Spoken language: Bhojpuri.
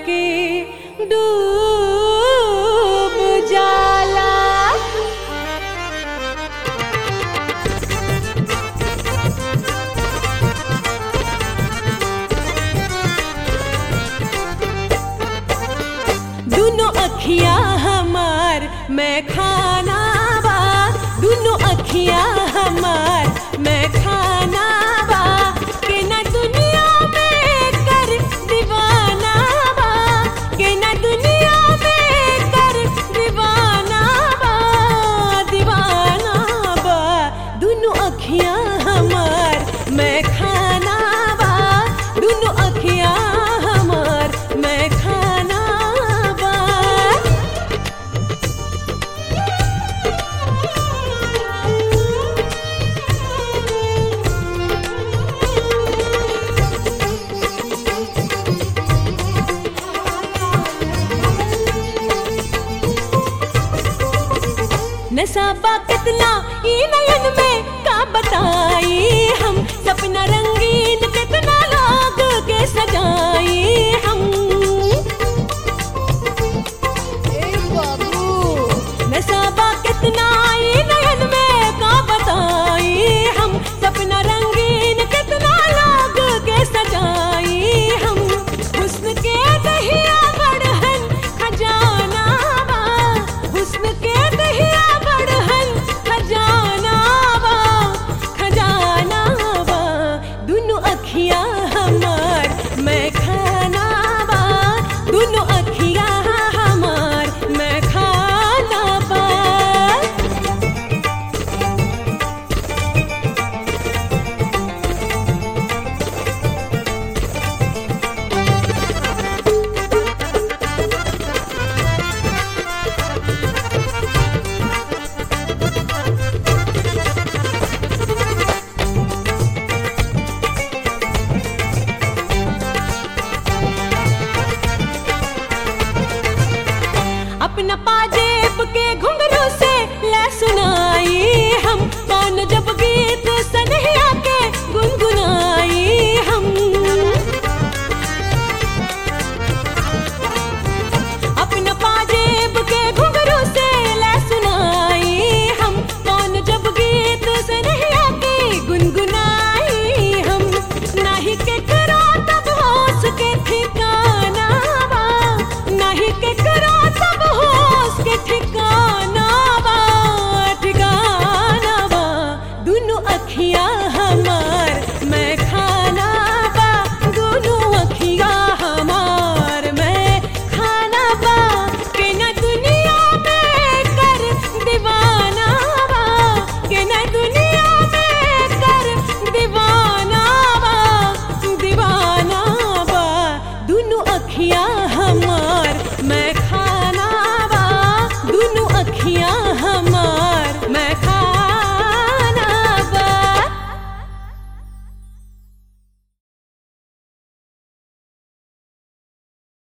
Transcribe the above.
के डूब जाला दुनो अखियां हमार मैं खाना बा दुनो अखियां हमार मैं खाना बा के ना दुनिया में कर दीवाना बा के ना दुनिया में कर दीवाना बा दीवाना बा दुनो अखियां हमार मैं खाना बा दुनो अखियां हमार मैं खाना बा नसाबा कितना ई नयन में का बताई हम सपना रंगीन कितना लोग के सजाई हम नसाबा कितना ई नयन में का बताई हम सपना रंगीन कितना लोग के सजाई हम हुस्न के दहिया बढ़हन खजाना बा हुस्न के दहिया बढ़हन खजाना बा खजाना बा दुनु अखियां हमार मैं खाना बा दुनु अखियां हमार मैं खाना बा अपना पाजेब के घुंघरू से ला सुनाई हम कौन जब गीत सनहिया के गुनगुनाई हम अपना पाजेब के घुंघरू से ला सुनाई हम कौन जब गीत सनहिया के गुनगुनाई हम नाही के करो तब होश के ठिकाना बा नाही के करो तब होश के